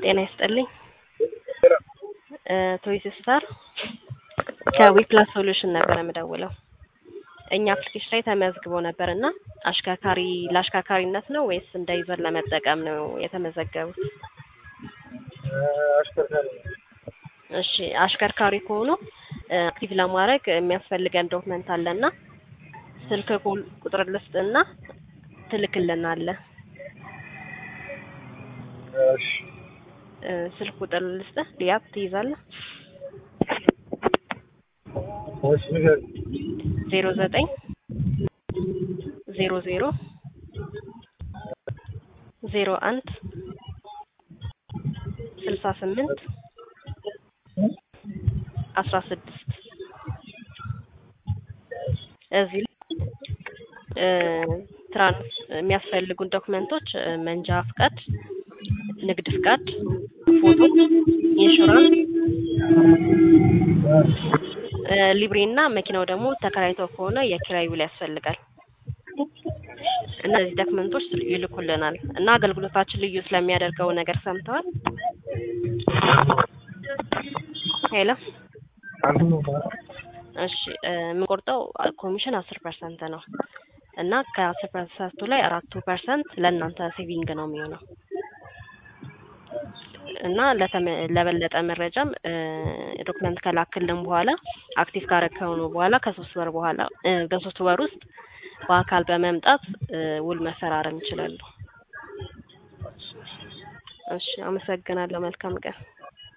ጤና ይስጥልኝ። ቶይስ ስታር ከዊፕላስ ሶሉሽን ነበር የምደውለው። እኛ አፕሊኬሽን ላይ ተመዝግቦ ነበር እና አሽከርካሪ ለአሽከርካሪነት ነው ወይስ እንደ ዩዘር ለመጠቀም ነው የተመዘገቡት? አሽከርካሪ እሺ አሽከርካሪ ከሆኑ አክቲቭ ለማድረግ የሚያስፈልገን ዶክመንት አለና ስልክ ቁ- ቁጥር ልስጥና ትልክልናለህ። እሺ እ፣ ስልክ ቁጥር ልስጥህ ሊያብ ትይዛለህ? እሺ ንገረኝ። ዜሮ ዘጠኝ ዜሮ ዜሮ ዜሮ አንድ ስልሳ ስምንት አስራ ስድስት እዚህ ላይ እ፣ ትራንስ የሚያስፈልጉን ዶክመንቶች እ፣ መንጃ ፍቃድ፣ ንግድ ፍቃድ፣ ፎቶ፣ ኢንሹራንስ እ፣ ሊብሬ እና መኪናው ደግሞ ተከራይተው ከሆነ የኪራይ ውል ያስፈልጋል። እነዚህ ዶክመንቶች ይልኩልናል እና አገልግሎታችን ልዩ ስለሚያደርገው ነገር ሰምተዋል? ሄሎ አንዱ ነው እሺ እ፣ የምንቆርጠው ኮሚሽን አስር ፐርሰንት ነው እና ከአስር ፐርሰንቱ ላይ አራቱ ፐርሰንት ለእናንተ ሴቪንግ ነው የሚሆነው እና ለተመ- ለበለጠ መረጃም እ፣ ዶክመንት ከላክልን በኋላ አክቲቭ ካረከኑ በኋላ ከሶስት ወር በኋላ እ፣ በሶስት ወር ውስጥ በአካል በመምጣት እ፣ ውል መፈራረም ይችላሉ። እሺ አመሰግናለሁ። መልካም ቀን።